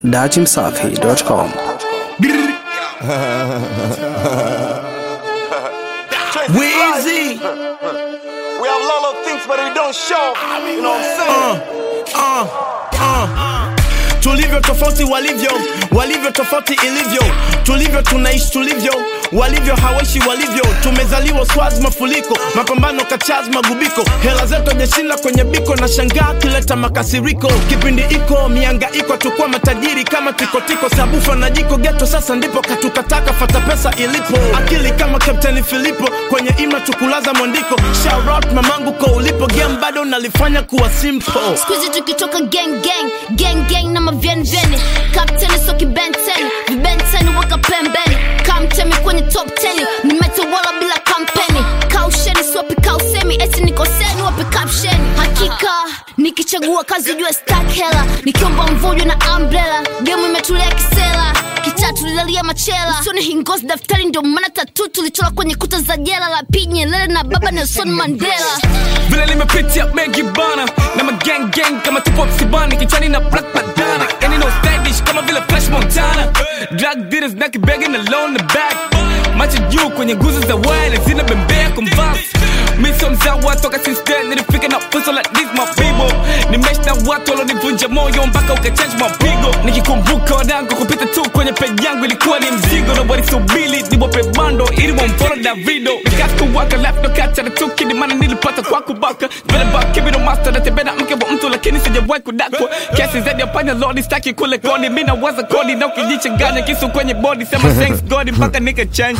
datimsafi.com. Weezy. We have a lot of things, but we don't show. You know what I'm saying? tulivyo tofauti walivyo walivyo tofauti ilivyo tulivyo tunaishi tulivyo walivyo hawaishi walivyo tumezaliwa swazi mafuliko mapambano kachaz magubiko hela zetu jeshinda kwenye biko na shangaa kileta makasiriko kipindi iko mianga iko tukua matajiri kama tikotiko sabufa na jiko geto sasa ndipo katukataka fata pesa ilipo akili kama kapteni filipo kwenye ima tukulaza mwandiko Shout out mamangu ko ulipo game bado nalifanya kuwa simple skuizi tukitoka gang gang gang gang na mavyenvyeni kapteni so kibenteni vibenteni weka pembeni kamtemi kwenye top 10 nimetawala bila kampeni kausheni siwapi kausemi eti nikoseni wapi kapsheni hakika nikichagua kazi jua stak hela nikiomba mvujo na umbrella gemu imetulia kisela kitatu lilalia machela usoni hingozi daftari ndio maana tatu tulichora kwenye kuta za jela la pinyelele na baba nelson mandela vile nimepitia mengi bana na magang gang kama tupo msibani kichwani na black bandana yani no stylish kama vile fresh montana drug dealers na kibegi na loan the back macho juu kwenye nguzo za wine zina bembea converse mi sio mzawa toka since then nilifika na fuso like this my people nimeshi na watu walonivunja moyo mpaka ukachange mapigo nikikumbuka wadango kupita tu kwenye peji yangu ilikuwa ni mzigo na walisubili niwape bando ili wamfolo davido nikaskuwaka left nokacha na tukini maana nilipata kwa kubaka vile bakibi no master natembea na mke wa mtu lakini sijawahi kudakwa kesi zaidi ya panya lodi staki kule koni mi nawaza kodi na ukijichanganya kisu kwenye body sema thanks god mpaka nika change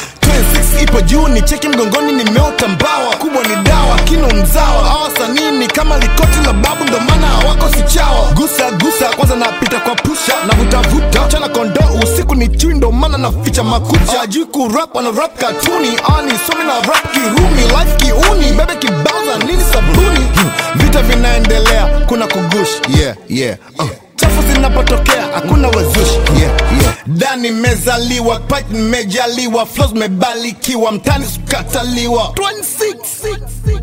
26 ipo juu ni cheki mgongoni nimeota mbawa kubwa ni dawa kino mzawa hawa sanini kama likoti la babu ndo maana hawako sichawa gusa gusa kwanza napita kwa pusha na vutavuta chana kondo usiku ni chui ndo maana naficha makucha ajui kurap wana rap katuni ani somi na rap kirumi life kiuni bebe kibauza nini sabuni Hmm, vita vinaendelea kuna kugush yeah yeah uh chafu zinapotokea hakuna wazushi yeah, yeah. dani mezaliwa pat mejaliwa flos mebalikiwa mtani sukataliwa 26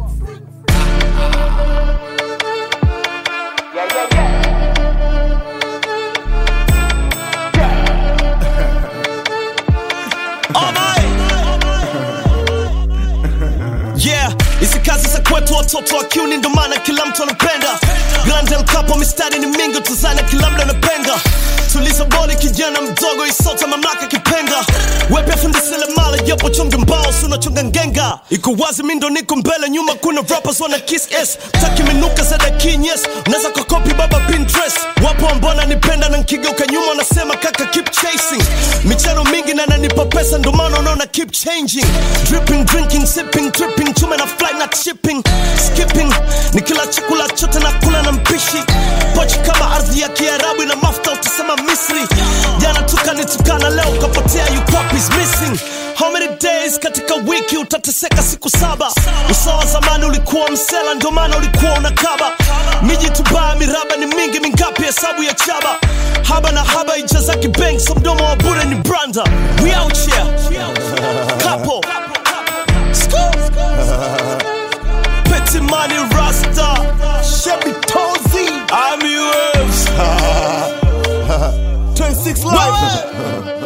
yeah hizi kazi za kwetu watoto wa kiuni ndo maana kila mtu anapenda glandel kapo mistari ni mingi tuzana kila mda anapenga tuliza boli kijana mdogo isota mamlaka kipenga wepya fundisile mala yapo chonge mbao sunachonga ngenga iko wazi mindo niko mbele nyuma kuna rappers wana kiss s taki minuka za dakinyes unaweza kokopi baba pinterest wapo ambona nipenda na nkigeuka nyuma wanasema kaka keep chasing michano mingi na nanipa pesa ndo maana unaona keep changing dripping drinking sipping tripping chume na flight na shipping skipping ni kila chakula chote na kula na mpishi pochi kama ardhi ya kiarabu ina mafuta utasema misri jana tukanitukana leo ukapotea you copies missing how many days katika wiki utateseka siku saba usawa zamani ulikuwa msela ndio maana ulikuwa unakaba miji tubaya miraba ni mingi mingapi hesabu ya chaba haba na haba ijazaki bank so mdomo wa bure ni branda we out here couple Petty money rasta Chevy Tozy I'm yours 26 live